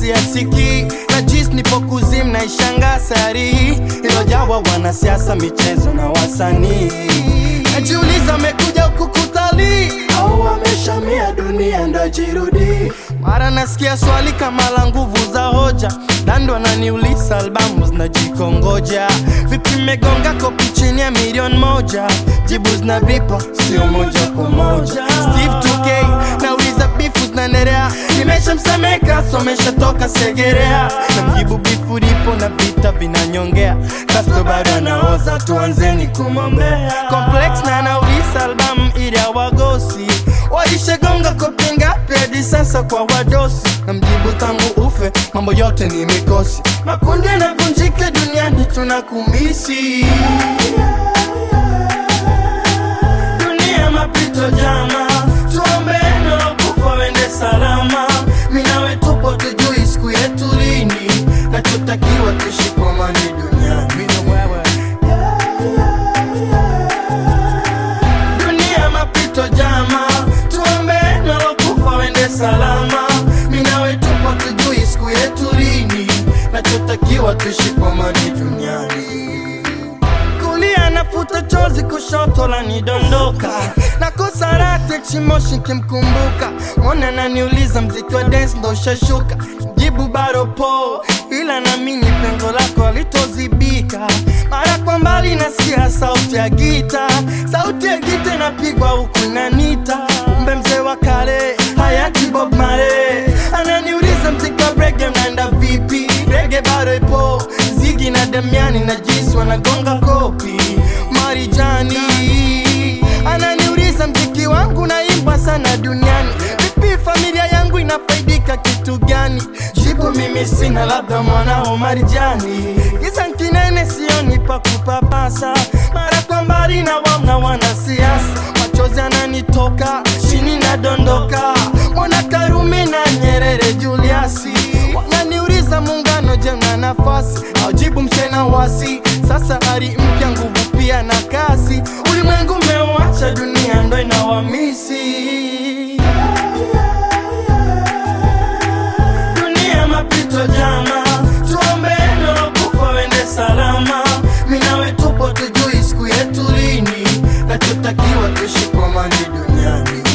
siasiki na jis nipo kuzim na ishanga sari ilojawa wanasiasa michezo na wasanii najiuliza amekuja huku kutalii au wameshamia dunia ndo jirudi mara nasikia swali kama la nguvu za hoja dando ananiuliza albamu zinajikongoja vipi megonga kopi chini ya milioni moja jibu zinavipa sio moja kwa moja steve 2k nauliza bifu zinaendelea nimeshamsemeka someshatoka segerea na mjibu bifu lipo na vita vinanyongea kasto bado anaoza tuanzeni kumwombea complex na anauliza albamu ili awagosi walishagonga kopi ngapi hadi sasa kwa wadosi na mjibu tangu ufe mambo yote ni mikosi makundi yanavunjika duniani tunakumisi dunia mapito jama tuombe neno kufa wende salama minawe tupo tujui siku yetu lini nachotakiwa tuishi kwa amani duniani dunia mapito jama tuombe neno kufa wende salama minawe tupo tujui siku yetu lini nachotakiwa tuishi kwa amani duniani kulia nafuta chozi kushoto la nidondoka nakosa rate chimoshi kimkumbuka mwana naniuliza mziki wa dance ndo ushashuka jibu bado po ila namini pengo lako alitozibika mara kwa mbali nasikia sauti ya gita sauti ya gita inapigwa huku inanita kumbe mzee wa kale hayati bob mare ananiuliza mziki wa brege mnaenda vipi rege bado ipo zigi na damiani na jisi wanagonga kopi marijani ananiuliza mziki wangu naimba sana duniani vipi familia yangu inafaidika kitu gani jibu mimi sina labda mwanao marijani giza kinene sioni pa kupapasa mara kwa mbali na wamna wanasiasa machozi ananitoka chini nadondoka mwana karume na nyerere juliasi wananiuliza muungano je na nafasi aujibu msena wasi sasa ari mpya nguvu pia na kasi ulimwengu umeuacha dunia ndo inawamisi dunia mapito jama tuombe neno kufa wende salama minawe tupo tujui siku yetu lini nachotakiwa tuishi kwa amani duniani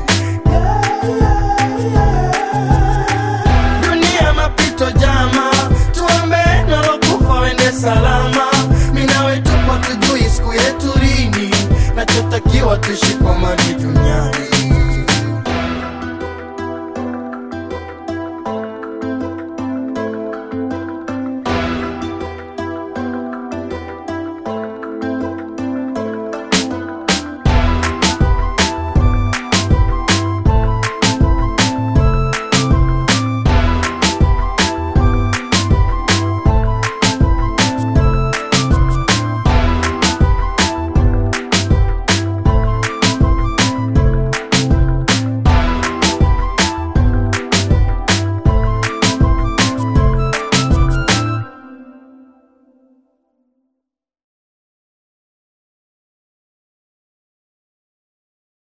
dunia mapito jama tuombe nalo kufa wende salama minawe tupo tujui siku yetu lini nachotakiwa tuishi kwa amani duniani